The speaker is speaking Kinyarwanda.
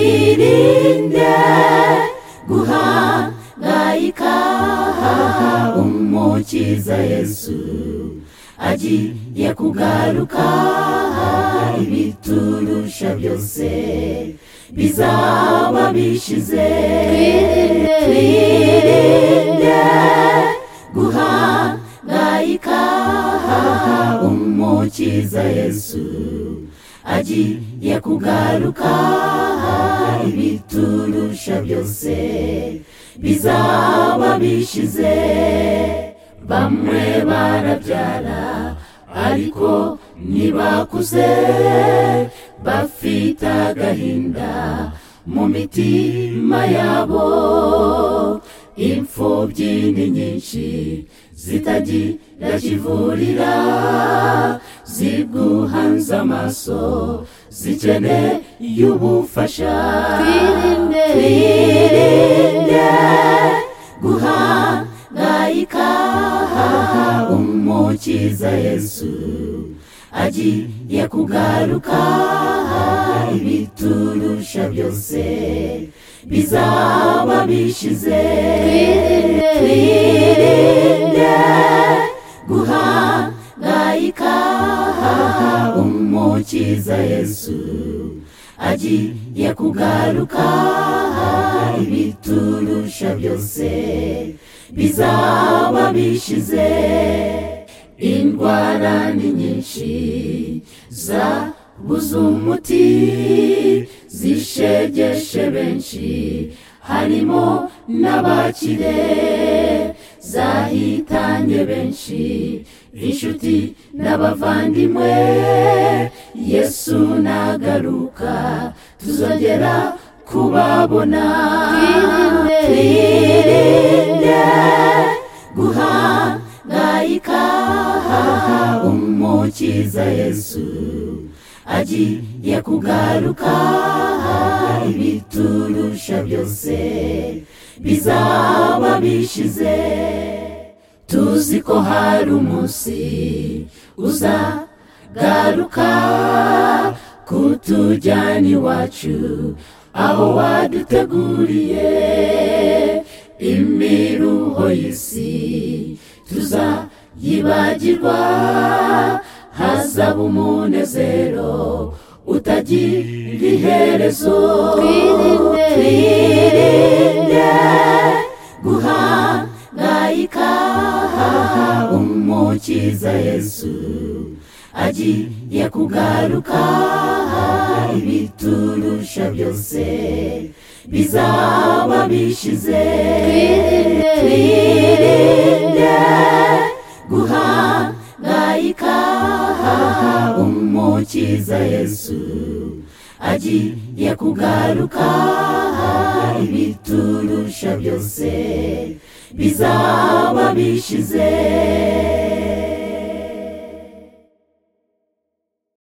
twirinde guhangayika umukiza yesu agiye kugaruka ibiturusha byose bizaba bishize twirinde guhangayika umukiza yesu agiye kugaruka ibiturusha byose bizaba bishize bamwe barabyara ariko ntibakuze bafite agahinda mu mitima yabo imfubyi ni nyinshi zitagira kivurira ziguhanze amaso zikeneye ubufasha twirinde guhangayika umukiza yesu agiye kugaruka ibiturusha byose bizaba bishize twirinde guhangayika umukiza yesu agiye kugaruka ibiturusha byose bizaba bishize indwara ni nyinshi zabuze umuti zishegeshe benshi harimo n'abakire zahitanye benshi inshuti n'abavandimwe yesu nagaruka tuzongera kubabona twirinde guhangayika umukiza yesu agiye kugaruka ibiturusha byose bizaba bishize tuzi ko hari umunsi uzagaruka kutujyana iwacu aho waduteguriye imiruho y'isi tuzayibagirwa hazaba umunezero utagira iherezo twirinde guhangayika umukiza yesu agiye kugaruka ibiturusha byose bizaba bishize twirinde guhangayika umukiza yesu agiye kugaruka ibiturusha byose bizaba bishize